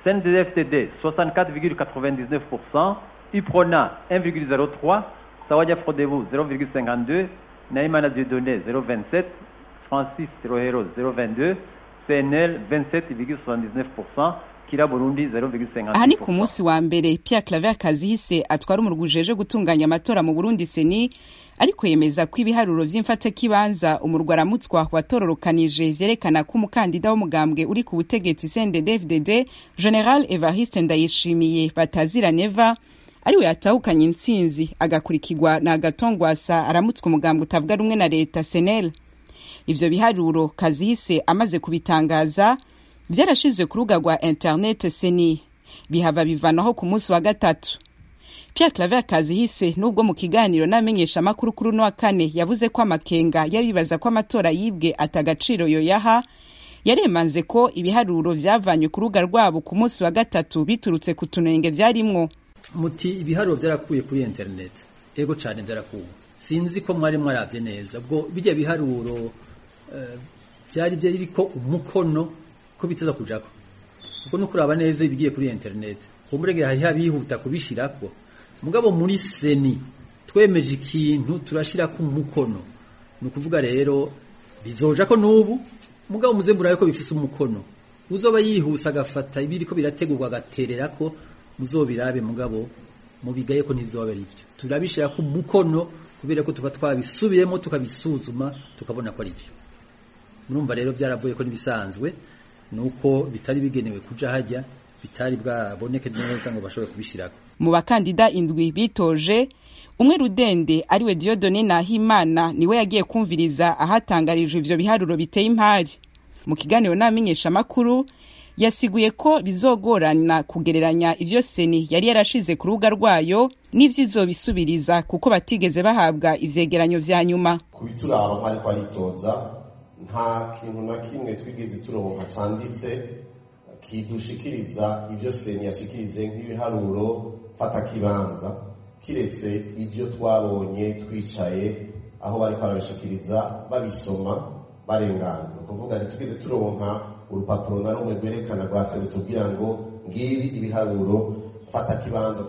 CNDD-FDD 64,99%, UPRONA 1,03%, Sawanya Frodebu 0,52%, Naïmana Dieudonné 0,27%, Francis Rohero 0,22%, CNL 27,79%, Kira Burundi 0,56%. aha ni ku munsi wa mbere Pierre Claver Kazihise atwara umurwi ujejwe gutunganya amatora mu Burundi seni ariko yemeza ko ibiharuro vy'imfatakibanza umurwi aramutswa watororokanije vyerekana ko umukandida w'umugambwe uri ku butegetsi CNDD-FDD General Evariste Ndayishimiye batazira neva ariwe yatahukanye intsinzi agakurikirwa na Gatongwasa aramutswa umugambwe utavuga rumwe na leta Senel ivyo biharuro Kazihise amaze kubitangaza vyarashizwe ku rubuga rwa internet seni bihava bivanaho ku munsi wa gatatu Pierre Claver Kazihise nubwo mu kiganiro n'amenyesha amakuru kuri uno wa kane yavuze ko amakenga yabibaza ko amatora yibwe atagaciro yoyaha yaremanze ko ibiharuro vyavanywe ku rubuga rwabo ku munsi wa gatatu biturutse ku tunenge vyarimwo muti ibiharuro byarakuye kuri internet ego cyane byarakuwe sinzi ko mwari mwaravye neza ubwo bijya biharuro eh, byari byariko umukono ko biteza kujako ubwo no kuraba neza ibigiye kuri internet umurege hari habihuta kubishirako mugabo muri seni twemeje ikintu turashirako umukono ni ukuvuga rero bizoja ko n'ubu mugabo muze murabe ko bifise umukono uzoba yihuse agafata ibiriko birategurwa agaterera ko muzobirabe mugabo mubigaye ko ntizoba ari byo turabishira ku mukono kubera ko tuba twabisubiyemo tukabisuzuma tukabona ko ari byo murumva rero byaravuye ko nibisanzwe nuko bitari bigenewe kuja hajya bitari bwaboneke neza ngo bashobore kubishirako mu bakandida indwi bitoje umwe rudende ariwe Dieudonné Nahimana niwe yagiye kumviriza ahatangarijwe ivyo biharuro biteye impari mu kiganiro n'amenyesha amakuru yasiguye ko bizogorana kugereranya ivyo seni yari yarashize ku rubuga rwayo n'ivyo izobisubiriza kuko batigeze bahabwa ivyegeranyo vya nyuma kubituraba nk'ari twaritoza nta kintu na kimwe twigeze turonka canditse kidushikiriza ivyo seni yashikirize nk'ibiharuro fatakibanza kiretse ivyo twabonye twicaye aho bariko barabishikiriza babisoma barengana ni ukuvuga ntitwigeze turonka urupapuro na rumwe rwerekana rwa seni tubwira ngo ngibi ibiharuro fatakibanza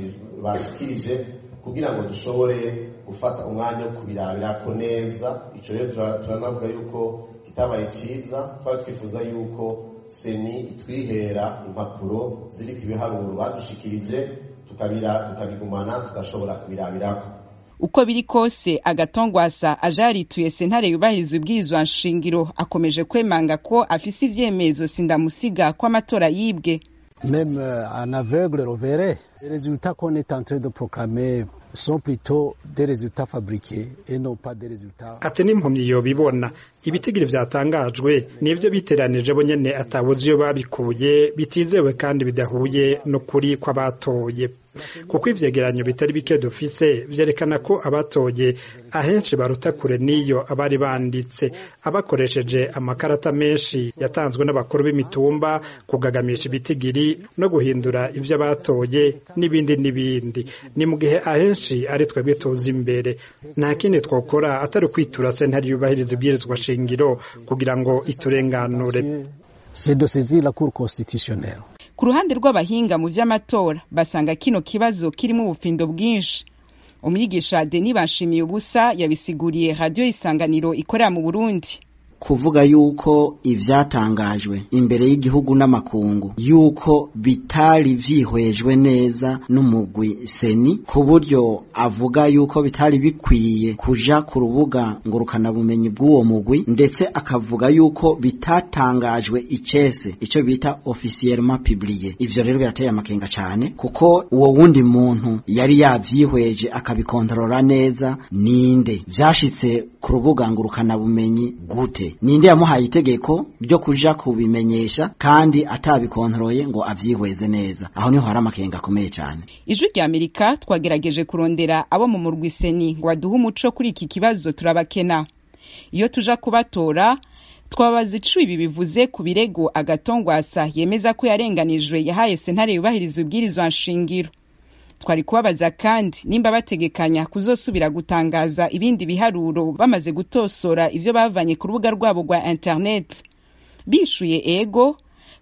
bashikirije kugira ngo dushobore gufata umwanya wo kubirabirako neza ico rero turanavuga yuko kitabaye ciza twari twifuza yuko seni itwihera impapuro ziriko ibiharuro badushikirije tukabigumana tugashobora kubirabirako uko biri kose agatongwasa aje yarituye sentare yubahiriza ibwirizwa nshingiro akomeje kwemanga ko afise ivyemezo sindamusiga ko amatora yibwe Même euh, un aveugle le verrait. Les résultats qu'on est en train de proclamer sont plutôt des résultats fabriqués et non pas des résultats. ati n'impumyi yobibona ibitigiri vyatangajwe nivyo biteranije bo nyene atabuze iyo babikuye bitizewe kandi bidahuye n'ukuri kw'abatoye kuko ivyegeranyo bitari bike dufise vyerekana ko abatoye ahenshi baruta kure n'iyo abari banditse abakoresheje amakarata menshi yatanzwe n'abakuru b'imitumba kugagamisha ibitigiri no guhindura ivyo batoye n'ibindi n'ibindi ni mu gihe ahenshi ari twebwe tuzi imbere nta kindi twokora atari ukwitura sentare yubahiriza ibwirizwa shingiro kugira ngo iturenganure C'est de saisir la Cour constitutionnelle. ku ruhande rw'abahinga mu vy'amatora basanga kino kibazo kirimo ubufindo bwinshi umwigisha Denis Bashimiye ubusa yabisiguriye radio isanganiro ikorera mu Burundi kuvuga yuko ivyatangajwe imbere y'igihugu n'amakungu yuko bitari vyihwejwe neza n'umugwi seni ku buryo avuga yuko bitari bikwiye kuja ku rubuga ngurukana bumenyi bw'uwo mugwi ndetse akavuga yuko bitatangajwe icese ico bita officiellement publié ivyo rero birateye amakenga cane kuko uwo wundi muntu yari yavyihweje akabikontorora neza ninde vyashitse ku rubuga ngurukana bumenyi gute ninde yamuhaye itegeko ryo kuja kubimenyesha kandi atabikontroye ngo avyihweze neza aho niho hari amakenga akomeye cyane ijwi rya amerika twagerageje kurondera abo mu murwi seni ngo baduhe umuco kuri iki kibazo turabakena iyo tuja kubatora twabaza ico ibi bivuze ku birego agatongwasa yemeza ko yarenganijwe yahaye sentare yubahiriza ubwirizwa nshingiro twari kubabaza kandi nimba bategekanya kuzosubira gutangaza ibindi biharuro bamaze gutosora ivyo bavanye ku rubuga rwabo rwa internet bishuye ego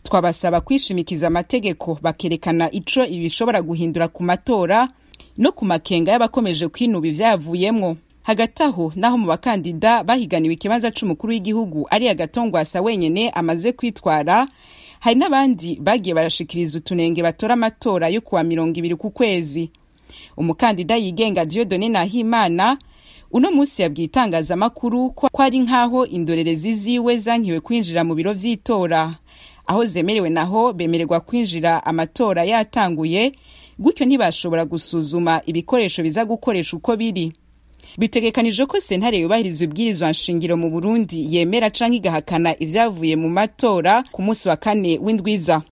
twabasaba kwishimikiza amategeko bakerekana ico ibi bishobora guhindura ku matora no ku makenga y'abakomeje kwinuba ivyavuyemwo hagati aho naho mu bakandida bahiganiwe ikibanza c'umukuru w'igihugu ari agatongwasa wenyene amaze kwitwara hari n'abandi bagiye barashikiriza utunenge batora amatora yo kuwa mirongo ibiri ku kwezi umukandida yigenga diodone nahimana uno munsi yabwiye itangazamakuru ko ari nk'aho indorerezi ziwe zankiwe kwinjira mu biro vy'itora aho zemerewe naho bemererwa kwinjira amatora yatanguye gutyo ntibashobora gusuzuma ibikoresho biza gukoresha uko biri bitegekanijwe ko sentare yubahiriza ibwirizwa nshingiro mu burundi yemera canke igahakana ivyavuye mu matora ku munsi wa kane w'indwiza